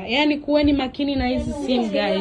Yaani kuweni makini na hizi simu guys,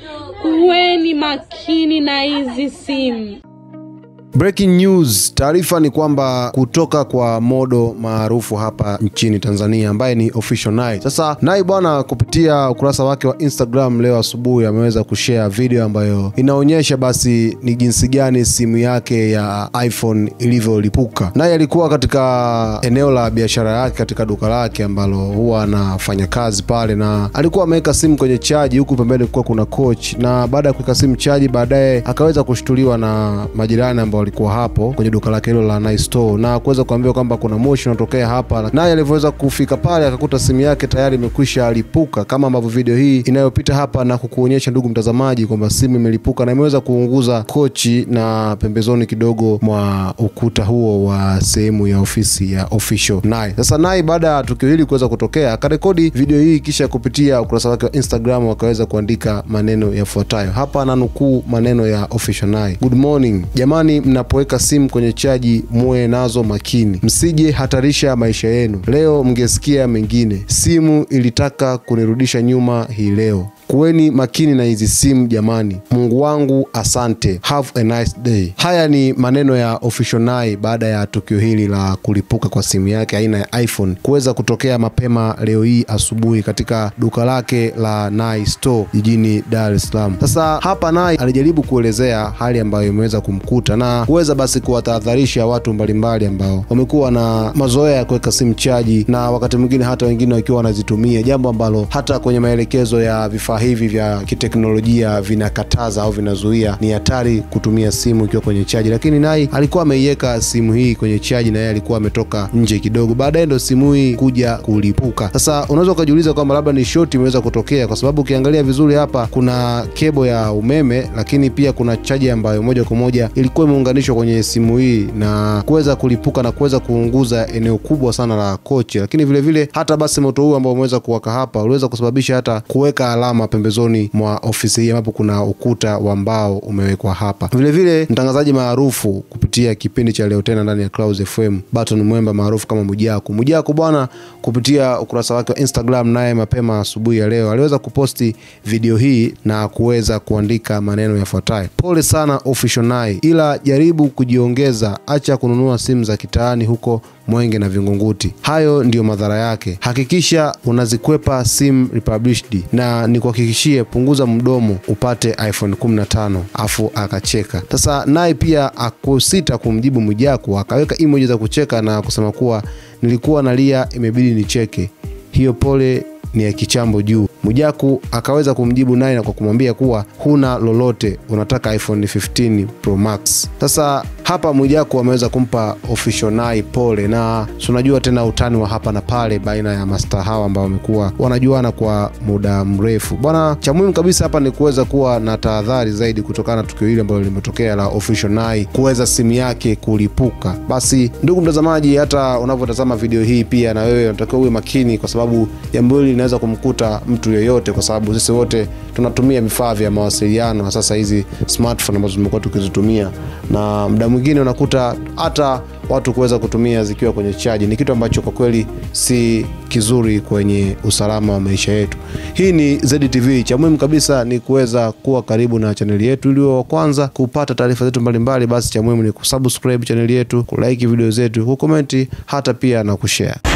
kuweni makini na hizi simu. Breaking news, taarifa ni kwamba kutoka kwa modo maarufu hapa nchini Tanzania ambaye ni Official Nai. Sasa Nai bwana, kupitia ukurasa wake wa Instagram leo asubuhi ameweza kushare video ambayo inaonyesha basi ni jinsi gani simu yake ya iPhone ilivyolipuka. Nai alikuwa katika eneo la biashara yake katika duka lake ambalo huwa anafanya kazi pale, na alikuwa ameweka simu kwenye chaji, huku pembeni kulikuwa kuna coach, na baada ya kuweka simu chaji, baadaye akaweza kushtuliwa na majirani ambao walikuwa hapo kwenye duka lake hilo la Nice Store na kuweza kuambiwa kwamba kuna moshi unatokea hapa. Naye alivyoweza kufika pale akakuta simu yake tayari imekwisha lipuka, kama ambavyo video hii inayopita hapa na kukuonyesha ndugu mtazamaji kwamba simu imelipuka na imeweza kuunguza kochi na pembezoni kidogo mwa ukuta huo wa sehemu ya ofisi ya Official Nai. Sasa Nai baada ya tukio hili kuweza kutokea akarekodi video hii kisha kupitia ukurasa wake wa Instagram wakaweza kuandika maneno yafuatayo. Hapa na nukuu maneno ya Official Nai. Good morning jamani, mnapoweka simu kwenye chaji muwe nazo makini, msije hatarisha maisha yenu. Leo mngesikia mengine, simu ilitaka kunirudisha nyuma hii leo. Kuweni makini na hizi simu jamani. Mungu wangu asante. Have a nice day. Haya ni maneno ya Official Nai baada ya tukio hili la kulipuka kwa simu yake aina ya iPhone kuweza kutokea mapema leo hii asubuhi katika duka lake la Nai Store jijini Dar es Salaam. Sasa hapa Nai alijaribu kuelezea hali ambayo imeweza kumkuta na kuweza basi kuwatahadharisha watu mbalimbali ambao wamekuwa na mazoea ya kuweka simu chaji na wakati mwingine hata wengine wakiwa wanazitumia, jambo ambalo hata kwenye maelekezo ya vifaa hivi vya kiteknolojia vinakataza au vinazuia. Ni hatari kutumia simu ikiwa kwenye chaji, lakini Nai alikuwa ameiweka simu hii kwenye chaji na yeye alikuwa ametoka nje kidogo, baadaye ndo simu hii kuja kulipuka. Sasa unaweza ukajiuliza kwamba labda ni shoti imeweza kutokea, kwa sababu ukiangalia vizuri hapa kuna kebo ya umeme, lakini pia kuna chaji ambayo moja kwa moja ilikuwa imeunganishwa kwenye simu hii na kuweza kulipuka na kuweza kuunguza eneo kubwa sana la kochi, lakini vilevile vile, hata basi moto huu ambao umeweza kuwaka hapa uliweza kusababisha hata kuweka alama pembezoni mwa ofisi hii ambapo kuna ukuta wa mbao umewekwa hapa. Vilevile mtangazaji maarufu kupitia kipindi cha leo tena ndani ya Clouds FM, Baton Mwemba maarufu kama Mujaku. Mujaku bwana, kupitia ukurasa wake wa Instagram, naye mapema asubuhi ya leo aliweza kuposti video hii na kuweza kuandika maneno yafuatayo: pole sana Official Nai, ila jaribu kujiongeza, acha kununua simu za kitaani huko Mwenge na Vingunguti. Hayo ndiyo madhara yake. Hakikisha unazikwepa sim republished, na nikuhakikishie, punguza mdomo upate iPhone 15. Afu akacheka. Sasa naye pia akusita kumjibu Mwijaku, akaweka emoji za kucheka na kusema kuwa nilikuwa nalia, imebidi nicheke. Hiyo pole ni ya kichambo juu. Mwijaku akaweza kumjibu naye na kwa kumwambia kuwa huna lolote, unataka iPhone 15 Pro Max. Sasa hapa Mwijaku ameweza kumpa Official Nai pole, na tunajua tena utani wa hapa na pale baina ya masta hawa ambao wamekuwa wanajuana kwa muda mrefu bwana. Cha muhimu kabisa hapa ni kuweza kuwa na tahadhari zaidi kutokana na tukio hili ambalo limetokea la Official Nai kuweza simu yake kulipuka. Basi ndugu mtazamaji, hata unavyotazama video hii, pia na wewe unatakiwa uwe makini, kwa sababu jambo hili linaweza kumkuta mtu yoyote, kwa sababu sisi wote tunatumia vifaa vya mawasiliano, sasa hizi smartphone ambazo tumekuwa tukizitumia, na muda mwingine unakuta hata watu kuweza kutumia zikiwa kwenye chaji ni kitu ambacho kwa kweli si kizuri kwenye usalama wa maisha yetu. Hii ni ZTV. Cha muhimu kabisa ni kuweza kuwa karibu na chaneli yetu ili wa kwanza kupata taarifa zetu mbalimbali. Basi cha muhimu ni kusubscribe chaneli yetu, kulike video zetu, kukomenti hata pia na kushare.